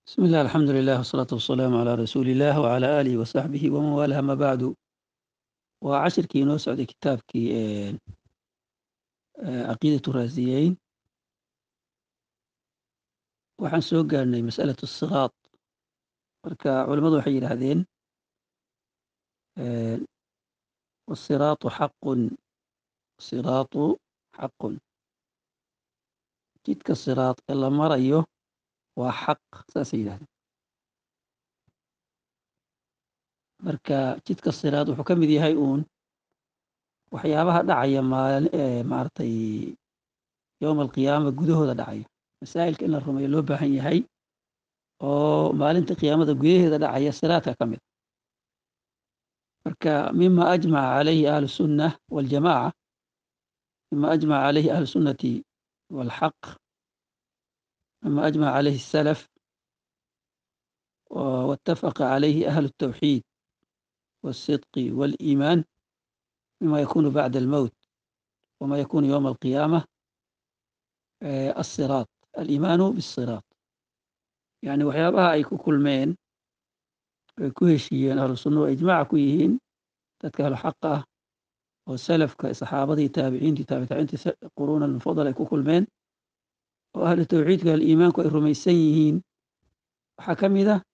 بسم الله الحمد لله والصلاة والسلام على رسول الله وعلى آله وصحبه ومن والاه ما بعد waa cashirkii inoo socday kitaabkii caqiidatu raasiyeyn waxaan soo gaarnay masalatu siraad marka culimmadu waxay yidhaahdeen wasiraatu xaqun siraatu xaqun jidka siraad ee la marayo waa xaq saasay yidhahdeen marka jidka siraad wuxuu ka mid yahay uun waxyaabaha dhacaya maaragtay yowma alqiyaama gudahooda dhacaya masaa'ilka in la rumeeyo loo baahan yahay oo maalinta qiyaamada gudaheeda dhacaya siraadka ka mid marka mima ajmaca calayhi ahlu sunna waljamaca mima ajmaca calayhi ahlu sunnati walxaq mima ajmaca calayhi asalaf wattafaqa calayhi ahlu الtawxiid والصدق والإيمان مما يكون بعد الموت وما يكون يوم القيامة الصراط الإيمان بالصراط يعني waxyaabaha ay ku kulmeen ay ku heshiiyeen ahlu sunna oo ijmaaca ku yihiin dadka ahlu xaq ah oo salafka saxaabadii taabiciintii taabitaciintii quruuna mufadal ay ku kulmeen oo ahlu tawxiidka aliimaanku ay rumaysan yihiin waxaa ka mid ah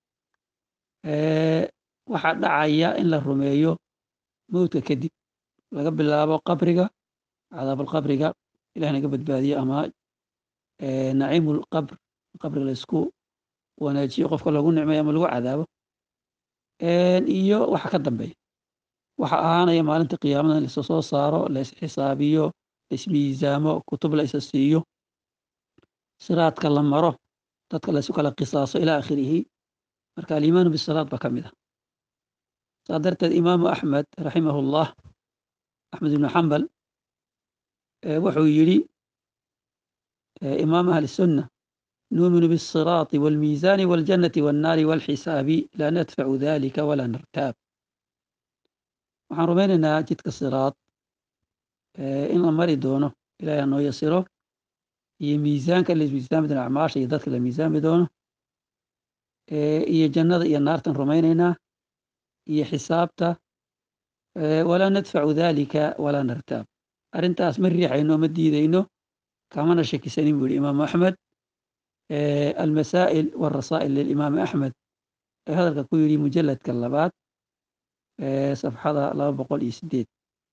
waxaa dhacaya in la rumeeyo mowdka kadib laga bilaabo qabriga cadaabulqabriga ilah naga badbaadiyo ama naciimulqabr qabriga laysku wanaajiyo qofka lagu nicmayo ama lagu cadaabo iyo waxa ka dambeeya waxa ahaanaya maalinta qiyaamada in laisa soo saaro laisxisaabiyo laismiisaamo kutub la isa siiyo siraadka la maro dadka laysu kala qisaaso ilaa akhirihi marka aliimaanu bisiraad baa ka mid ah saa darteed imaamu axmed raximah ullah axmed ibnu xambal wuxuu yidhi imaam ahli sunna nuuminu biالsiraati wاlmiisaani wاljannati wاnnaari wاlxisaabi laa nadfacu dalika walaa nartaab waxaan rumaynaynaa jidka siraad in la mari doono ilahay hanoo yasiro iyo miisaanka la miisaami doono acmaasha iyo dadka la miisaami doono iyo jannada iyo naartan rumaynaynaa iyo xisaabta walaa nadfacu dalika walaa nartaab arrintaas ma riixayno ma diidayno kamana shakisanin buu yihi imaamu axmed almasaa'il warasaa'il lilimaami axmed ee hadalka ku yidhi mujalladka labaad safxada laba boqol iyo sideed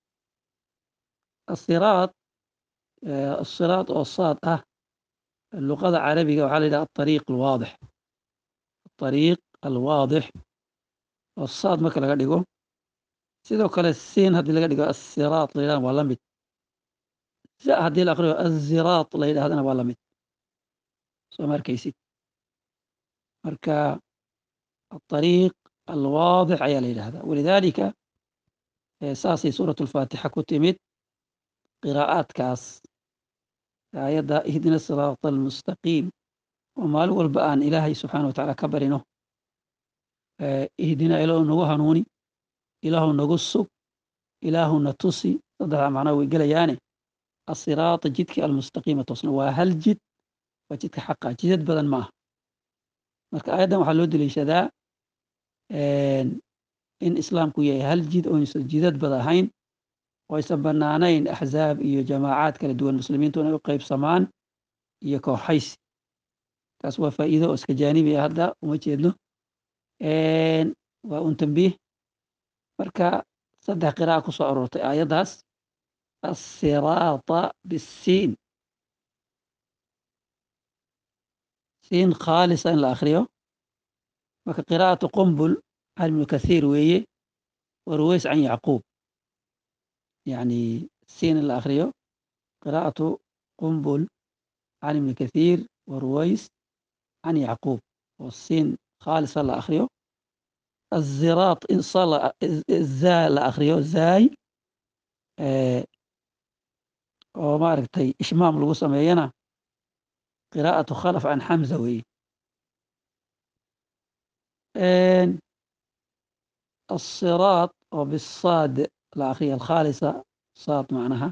asiraad asiraad oo saad ah luqada carabiga waxaa la yidhaha aariiq alwaadix aariiq alwaadix oo saad marka laga dhigo sidoo kale siin haddii laga dhigo asiraat la yidhahna waa la mid za haddii la aqriyo aziraat la yidhahdana waa la mid soo ma arkaysid marka aariiq alwaadix ayaa la yidhahdaa walidaalika saasay suurat alfaatixa ku timid qiraa'aadkaas aayadda ihdina siraata almustaqiim oo maalin walba aan ilaahay subxaana wa tacaala ka barino ihdina ilaahu nagu hanuuni ilaahu nagu sug ilaahu na tusi saddexdaa macnaa way gelayaane asiraata jidkii almustaqiima toosna waa hal jid waa jidka xaqa jidad badan ma aha marka aayaddan waxaa loo deliishadaa in islaamku yahay hal jid oysan jidad bad ahayn oo aysan bannaanayn axzaab iyo jamaacaad kala duwan muslimiintu inay u qaybsamaan iyo kooxaysi taas waa faa'iido oo iska jaanibi ah hadda uma jeedno waa un tambiih marka saddex qira'a ku soo aroortay aayaddaas asiraata bisiin siin khaalisa in la akhriyo marka qiraa'atu qumbul can ibnu kathiir weeye wa ruways can yacquub yacni siin in la akhriyo qiraa'atu qumbul can ibni kathiir wa ruways can yacquub oo siin khaalisa la akhriyo aziraat zaa la akhriyo zaay oo maaragtay ishmaam lagu sameeyana qiraa'atu khalaf can xamza weeye asiraat oo bisaad la akhriyo alkhaalisa saad macnaha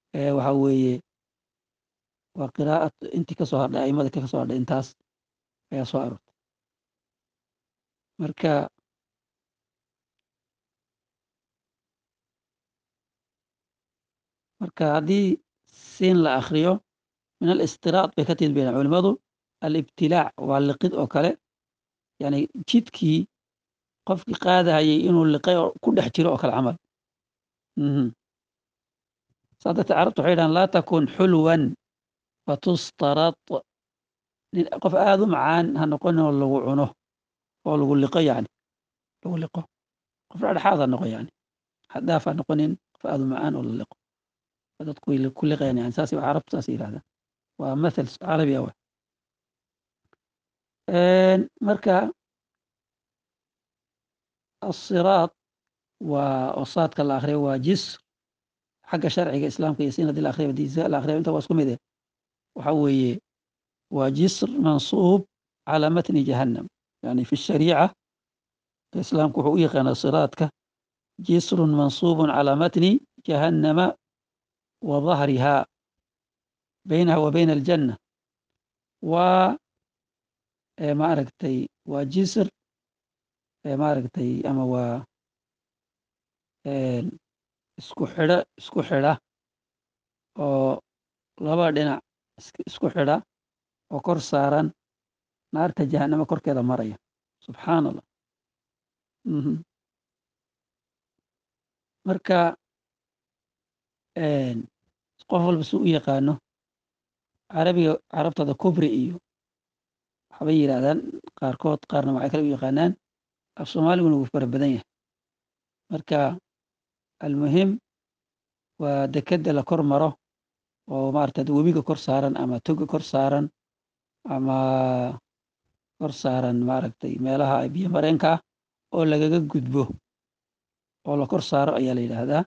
waxa weeye waa qiraa'at intii ka soo hadhay aimada ka soo hadhay intaas ayaa soo aroortay marka marka haddii siin la akriyo min alistiraad bay ka timid bayan culimmadu alibtilaac waa liqid oo kale yani jidkii qofkii qaadahayay inuu liqay oo ku dhex jiro oo kale camal saa darteed carabtu waxay dhahan laa takun xulwan fatustarad qof aada u macaan ha noqonin oo lagu cuno oo lagu liqo yani lagu liqo qof dhexdhexaad ha noqo yani xadaaf ha noqonin qof aada u macaan oo la liqo dadku way ku liqayaan yani saas carabtu saas yidhahdaan waa mathal carabi ah marka asiraad waa osaadka la akriyo waa jisr xagga sharciga islaamka iyo sin hadii la akriyo diisa la akriyo inta waa isku mid eh waxa weeye waa jisr mansuub calى matni jahannam yani fi shariica islaamku wuxuu u yaqaana siraadka jisrun mansuubun calى matni jahannama wa dahriha baynaha wa bayna aljanna waa maaragtay waa jisr maaragtay ama waa isku xidho isku xidha oo laba dhinac isku xidha oo kor saaran naarta jahannama korkeeda maraya subxaan allah marka qof walba si u yaqaano carabiga carabtada kubri iyo waxbay yidhaahdaan qaarkood qaarna waxay kale u yaqaanaan af soomaaliguna wuu fara badan yahay marka almuhim waa dekedda la kor maro oo maarata webiga kor saaran ama toga kor saaran ama kor saaran maaragtay meelaha biyo mareenka ah oo lagaga gudbo oo la kor saaro ayaa la yidhaahdaa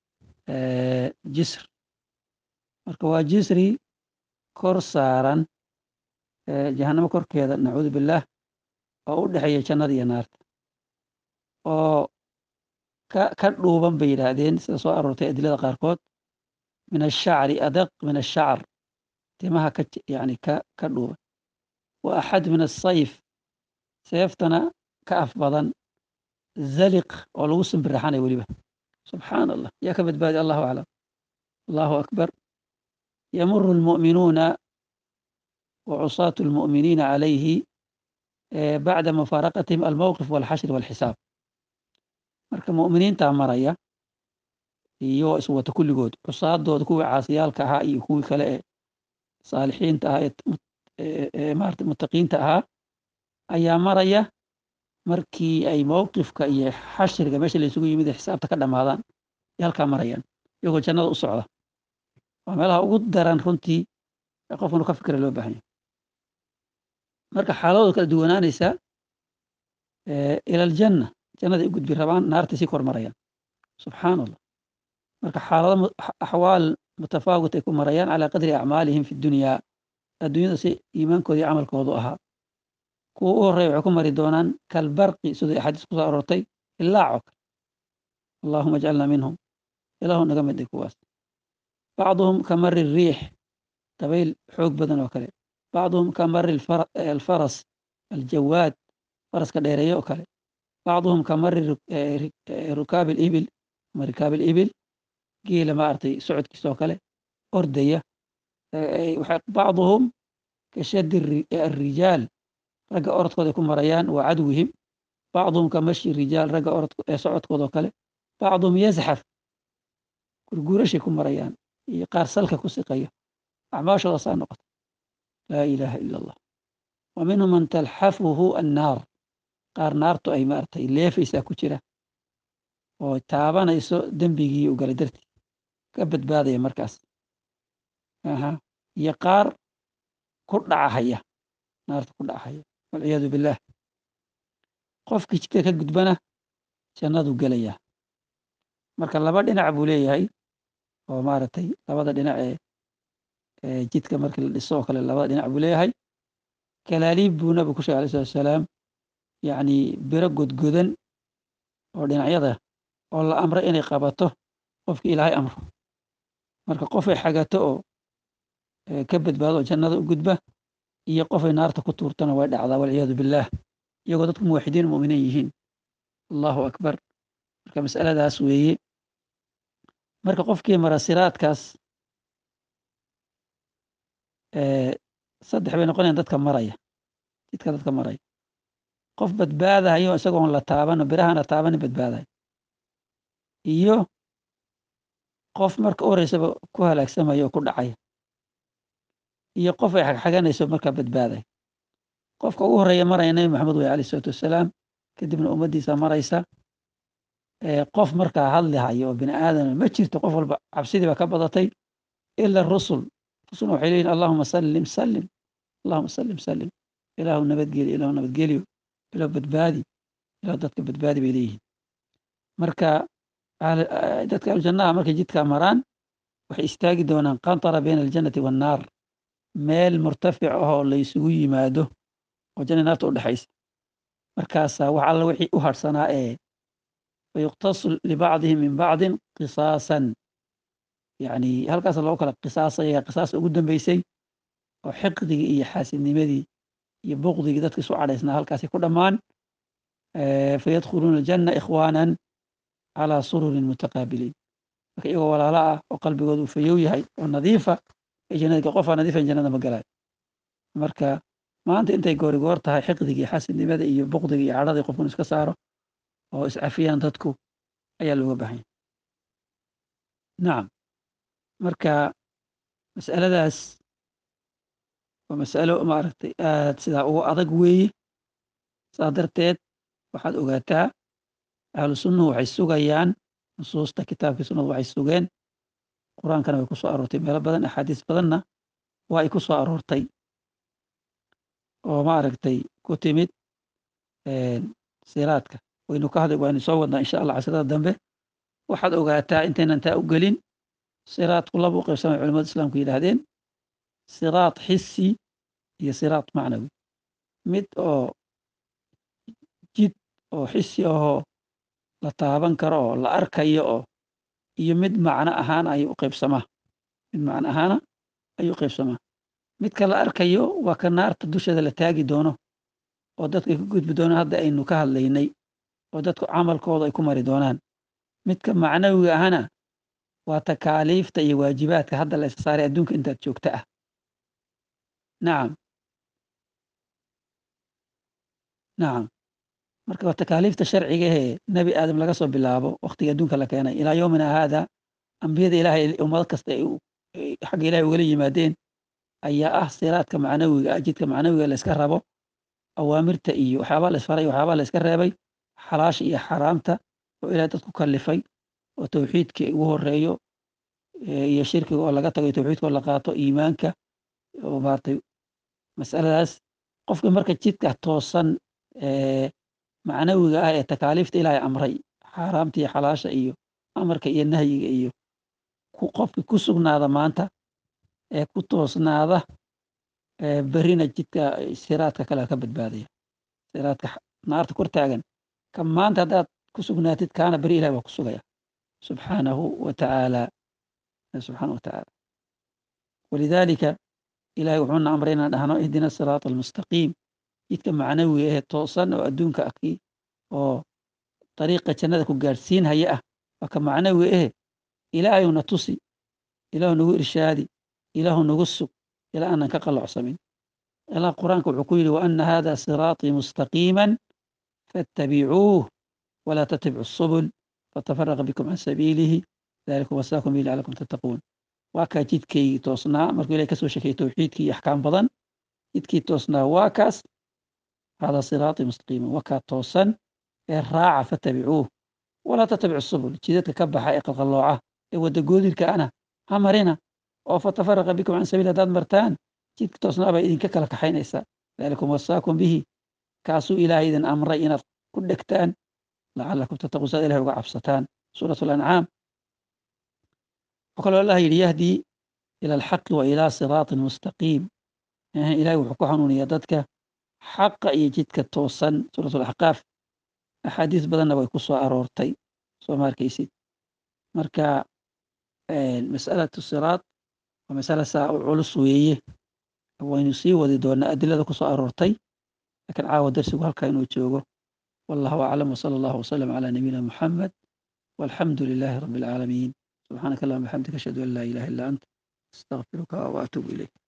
jisr marka waa jisri kor saaran jahannamo korkeeda nacuudu billaah oo u dhexeeya jannada iyo naarta oo ka ka dhuuban bay yidhaahdeen sida soo aroortay adilada qaarkood min ashacri adaq min ashacr timaha ka yani ka ka dhuuban wa axad min asayf seeftana ka af badan zaliq oo lagu simbiraxanay weliba subxaan allah yaa ka badbaadi allahu aclam allahu akbar yamuru almu'minuuna wa cusaatu almu'miniina calayhi bacda mufaaraqatihim almowqif walxashri walxisaab marka mu'miniintaa maraya iyo iswata kulligood cusaadooda kuwii caasiyaalka ahaa iyo kuwii kale ee saalixiinta ahaa ee maarata muttaqiinta ahaa ayaa maraya markii ay mowqifka iyo xashriga meesha laysugu yimid ee xisaabta ka dhammaadaan ay halkaa marayaan iyagoo jannada u socda waa meelaha ugu daran runtii ee qofka inuu ka fikira loo baahan yahay marka xaaladooda kala duwanaanaysaa ila aljanna jannaday u gudbi rabaan naartay sii kor marayaan subxaan allah marka xaalado axwaal mutafaawit ay ku marayaan calaa qadri acmaalihim fi dunyaa adduunyada si iimaankooda iyo camalkoodu ahaa kuwa u horreya waxay ku mari doonaan kalbarqi siduu axaadiis ku soo aroortay ilaaco kale allahuma ajcalna minhum ilaahu naga mid ay kuwaas bacduhum ka mari riix dabayl xoog badan oo kale bacduhum ka mari alfaras aljawaad faraska dheereeye oo kale bacduhum ka mari rukaabi alibil ama rikaabi alibil geela maaragtay socodkiisa oo kale ordaya bacduhum ka shaddi alrijaal ragga orodkooda ay ku marayaan waa cadwihim bacduhum ka mashi rijaal ragga orod socodkooda oo kale bacduhum yazxaf gurguurashay ku marayaan iyo qaar salka ku siqayo acmaashooda saa noqota laa ilaaha ila allah wa minhum man talxafuhu annaar qaar naartu ay maaragtay leefaysaa ku jira oo taabanayso dembigii u galay dartii ka badbaadaya markaas aha iyo qaar ku dhacahaya naarta ku dhacahaya walciyaadu billaah qofkii jidka ka gudbana jannadu gelayaa marka laba dhinac buu leeyahay oo maaragtay labada dhinac ee jidka markii la dhiso oo kale labada dhinac buu leeyahay kalaaliib buu nabigu ku shegay alai salatu wasalaam yacni biro godgodan oo dhinacyada oo la amray inay qabato qofkii ilaahay amro marka qofay xagato oo ka badbaado oo jannada u gudba iyo qofay naarta ku tuurtana way dhacdaa walciyaadu billaah iyagoo dadku muwaxidiin mu'miniin yihiin allahu akbar marka masaladaas weeye marka qofkii mara siraadkaas saddex bay noqonayan dadka maraya jidka dadka maraya qof badbaadahayo isagoon la taabano birahaan la taabanin badbaadayo iyo qof marka u horeysaba ku halaagsamayo oo ku dhacaya iyo qof ay xagxaganayso markaa badbaadaya qofka ugu horeeya maraya nabi maxamed wey alayh isalaatu wassalaam kadibna ummaddiisa maraysa qof markaa hadlihayo oo bini aadama ma jirto qof walba cabsidii baa ka badatay ila rusul rusulna waxay leeyihin allahuma sallim sallim allahuma sallim sallim ilaahu nabadgeliyo ilaahu nabadgeliyo ilaahu badbaadi ilaahu dadka badbaadi bay leeyihiin marka dadka ahlujannaha markay jidkaa maraan waxay istaagi doonaan qantara bayna aljannati wannaar meel murtafic ahoo la isugu yimaado oo janna naarta u dhexaysa markaasaa wax alla wixii u harhsanaa ee fayuqtasu libacdihim min bacdin qisaasan yani halkaasa loogu kala qisaasaya qisaas ugu dambeysay oo xiqdigii iyo xaasidnimadii iyo buqdigii dadka isu cadhaysnaa halkaasay ku dhammaan fayadkhuluuna aljanna ikhwaanan calaa sururin mutaqaabiliin marka iyagoo walaalo ah oo qalbigoodu fayow yahay oo nadiifa ee jannada qofaa nadiifan jannada ma galayo marka maanta intay goori goor tahay xiqdigii xaasidnimada iyo buqdiga iyo cadhadii qofkun iska saaro oo iscafiyaan dadku ayaa looga baahanya nacam marka mas'aladaas waa mas'alo maaragtay aad sidaa ugu adag weeye saa darteed waxaad ogaataa ahlu sunnuhu waxay sugayaan nusuusta kitaabkii sunnadu waxay sugeen qur-aankana way ku soo aroortay meelo badan axaadiis badanna waa ay ku soo aroortay oo maaragtay ku timid siraadka waynu ka hadli waynu soo wadnaa insha allah casrada dambe waxaad ogaataa intaynan taa u gelin siraadku laba u qaybsamay culamada islaamku yidhaahdeen siraad xisi iyo siraad macnawi mid oo jid oo xisi ahoo la taaban karo oo la arkayo oo iyo mid macno ahaan ayuu u qaybsamaa mid macno ahaana ayuu u qaybsamaa midka la arkayo waa ka naarta dusheeda la taagi doono oo dadka ay ku gudbi doonaan hadda aynu ka hadlaynay oo dadku camalkooda ay ku mari doonaan midka macnawiga ahana waa takaaliifta iyo waajibaadka hadda la isa saaray adduunka intaad joogta ah nacam nacam marka waa takaaliifta sharciga ehee nebi aadam laga soo bilaabo wakhtiga adduunka la keenay ilaa yoomina haada ambiyada ilaahay ummad kasta ay xagga ilahay ugala yimaadeen ayaa ah siraadka macnawiga ah jidka macnawiga la iska rabo awaamirta iyo waxyaabaa la isfaray waxyaabaa la iska reebay xalaasha iyo xaraamta oo ilahay dad ku kallifay oo tawxiidkii ugu horeeyo iyo shirkiga oo laga tago tawxiidka oo la qaato iimaanka oo maartay masaladaas qofka marka jidka toosan macnawiga ah ee takaaliifta ilaahay amray xaaraamta iyo xalaasha iyo amarka iyo nahyiga iyo qofki ku sugnaada maanta ee ku toosnaada berina jidka siraadka kale ka badbaadaya siraadka naarta kor taagan ka maanta haddaad ku sugnaatid kaana beri ilahi waa ku sugaya subxaanahu wa tacaala subxaanahu wa tacaala walidaalika ilahay wuxuuna amray inaan dhahno ihdina siraata almustaqiim jidka macnawiga ee toosan oo adduunka aki oo dariiqa jannada ku gaadhsiinhaya ah waa ka macnawiga ehe ilaahayuna tusi ilaahu nagu irshaadi ilaahu nagu sug ilaa aanan ka qalloocsamin ilaa qur-aanka wuxuu ku yidhi wa ana hada siraatii mustaqiiman faاtabicuuh walaa tattabicu subul fatafaraqa bikum can sabiilihi dalikum wasaakum bihi lacalakum tattaquun waa kaa jidkaygii toosnaa markuu ilahay kasoo sheekeyey towxiidkii iyo axkaam badan jidkii toosnaa waa kaas hada siraatii mustaqiiman waa kaa toosan ee raaca fattabicuuh walaa tattabicu subul jidadka ka baxa ee qalqallooca ee wadda goodirka ana ha marina oo fatafaraqa bikum can sabiil haddaad martaan jidka toosnaa baa idinka kala kaxaynaysaa dalikum wasaakum bihi kaasuu ilaahay idin amray inaad ku dhegtaan lacalakum tattaquun saad ilahay uga cabsataan suurat alancaam wuxuu kaloo allah yidhi yahdii ila alxaqi wa ilaa siraatin mustaqiim ilahay wuxuu ku hanuuniyaa dadka xaqa iyo jidka toosan suurat alaxqaaf axaadiis badanna way ku soo aroortay soo ma arkaysid marka masalatu siraat waa masala saa u culus weeye waynu sii wadi doonaa adilada ku soo aroortay laakiin caawa darsigu halkaa inuu joogo wallahu aclam wsala allahu wasalam calaa nabiyina muxamed walxamdu lilaahi rabbi alcaalamiin subxaanaka allahuma bixamdika ashhadu an laa ilaha illa ant astaqfiruka waatuubu ilayk